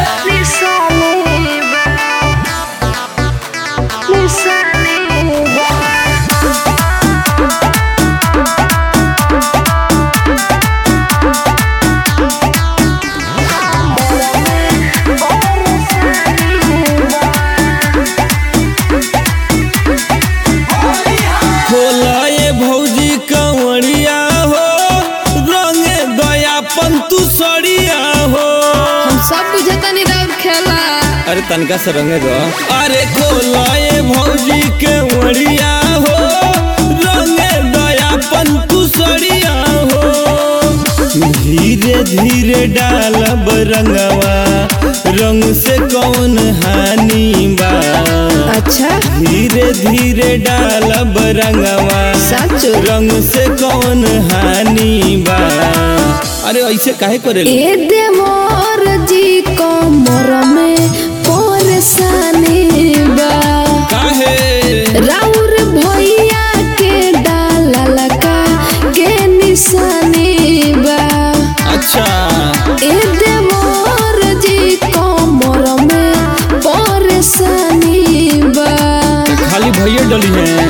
होला ये भौजी कंवरिया हो रंगे दयापन तू सड़िया हो हम सब बुझतनी राउर खेला अरे तनका से रंगे दो अरे खोला ये भौजी कंवरिया हो रंगे दयापन तू सड़िया हो धीरे धीरे डालब रंगवा रंग से कौन हानि बा अच्छा धीरे धीरे डालब रंगवा सच रंग से कौन हानि बा अरे ऐसे काहे करे ए देवर जी कमर में परेशानी बा काहे राउर भैया के डाला लगा के निशानी बा अच्छा ए देवर जी कमर में परेशानी बा खाली भैया डली है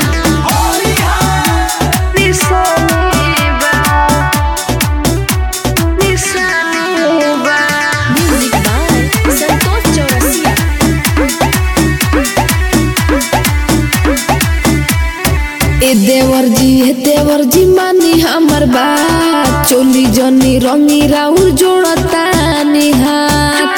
Music by Santos Chaurasia. ए देवर जी हे देवर जी मानी हमर बात चोली जनी रंगी राउर जोड़ता निहात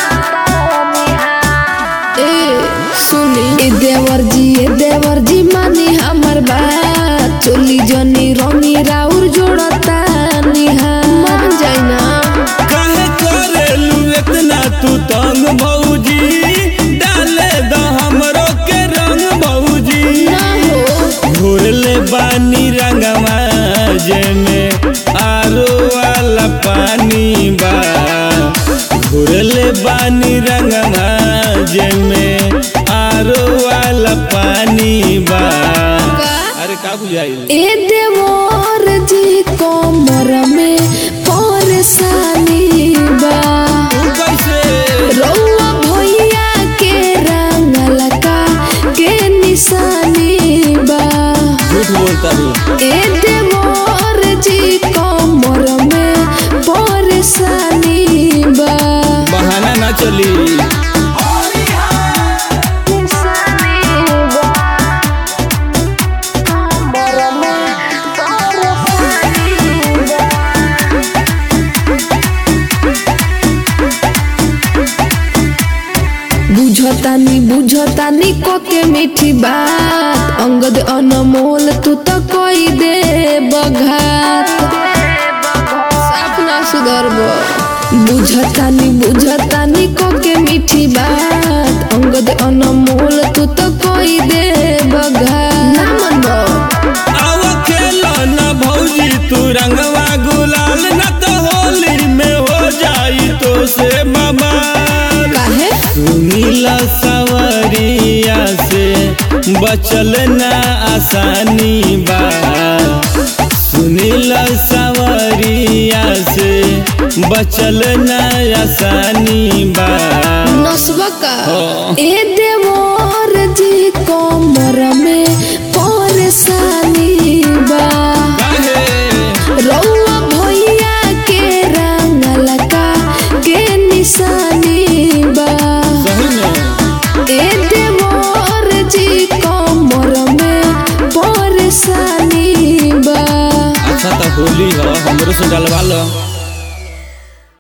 ए सुनी ए देवर जी ए देवर जी मानी हमर बात चोली जनी रंगी राउर जोड़ता निहात मान जाई ना काहे करेलू इतना तू तंग भौजी डाले द हमरो के रंग भौजी ना हो घोरले बानी रंगवा जेमे आरो वाला पानी बा घोरले बानी रंगवा जेमे आरो वाला पानी बा का अरे का बुझाई ए देवर जी कमर में परेशानी बा तू कैसे रौआ भैया के रंगल का के निशानी बा झूठ बोलता रू ए देवर जी कमर में परेशानी बा बहाना ना चली बुझतानी बुझतानी को के मीठी बात अंगद अनमोल तू तो कोई दे बघात अपना सुधरब बुझतानी बुझतानी को के मीठी बात अंगद अनमोल तू तो कोई दे बघात ना मनबो आवा खेलो ना भौजी तू रंगवा गुलाल न तो होली में हो जाई तो से बबाल काहे सुनीला सवरिया से बचल ना आसानी बा सुनीला सवरिया से बचल ना आसानी बा नसबा का हाँ। ए देवर जी कमर में परेशानी बा काहे रौआ भैया के रंगल का के निशानी बा सही में ए देवर जी कमर में परेशानी बा अच्छा तो होली हो हमरो से डलवा लो